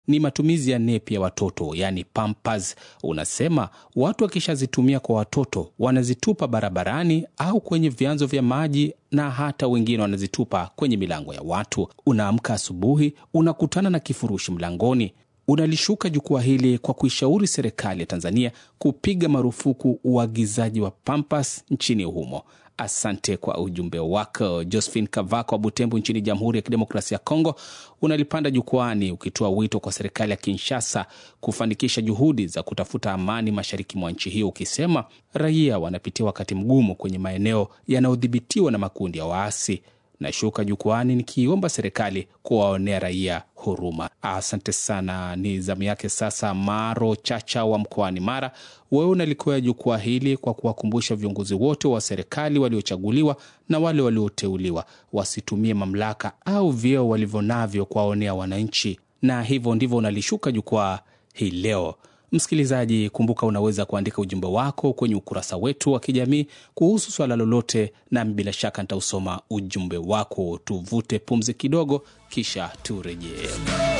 ni matumizi ya nepi ya watoto, yaani Pampers. Unasema watu wakishazitumia kwa watoto wanazitupa barabarani au kwenye vyanzo vya maji na hata wengine wanazitupa kwenye milango ya watu. Unaamka asubuhi, unakutana na kifurushi mlangoni. Unalishuka jukwaa hili kwa kuishauri serikali ya Tanzania kupiga marufuku uagizaji wa Pampers nchini humo. Asante kwa ujumbe wako. Josephine Kavako wa Butembo nchini Jamhuri ya Kidemokrasia ya Kongo, unalipanda jukwani ukitoa wito kwa serikali ya Kinshasa kufanikisha juhudi za kutafuta amani mashariki mwa nchi hiyo, ukisema raia wanapitia wakati mgumu kwenye maeneo yanayodhibitiwa na makundi ya waasi. Nashuka jukwani nikiomba serikali kuwaonea raia huruma. Asante sana. Ni zamu yake sasa. Maro Chacha wa mkoani Mara, wewe unalikoya jukwaa hili kwa kuwakumbusha viongozi wote wa serikali waliochaguliwa na wale walioteuliwa wasitumie mamlaka au vyeo walivyo navyo kuwaonea wananchi, na hivyo ndivyo unalishuka jukwaa hii leo. Msikilizaji, kumbuka unaweza kuandika ujumbe wako kwenye ukurasa wetu wa kijamii kuhusu swala lolote, nami bila shaka nitausoma ujumbe wako. Tuvute pumzi kidogo, kisha turejee.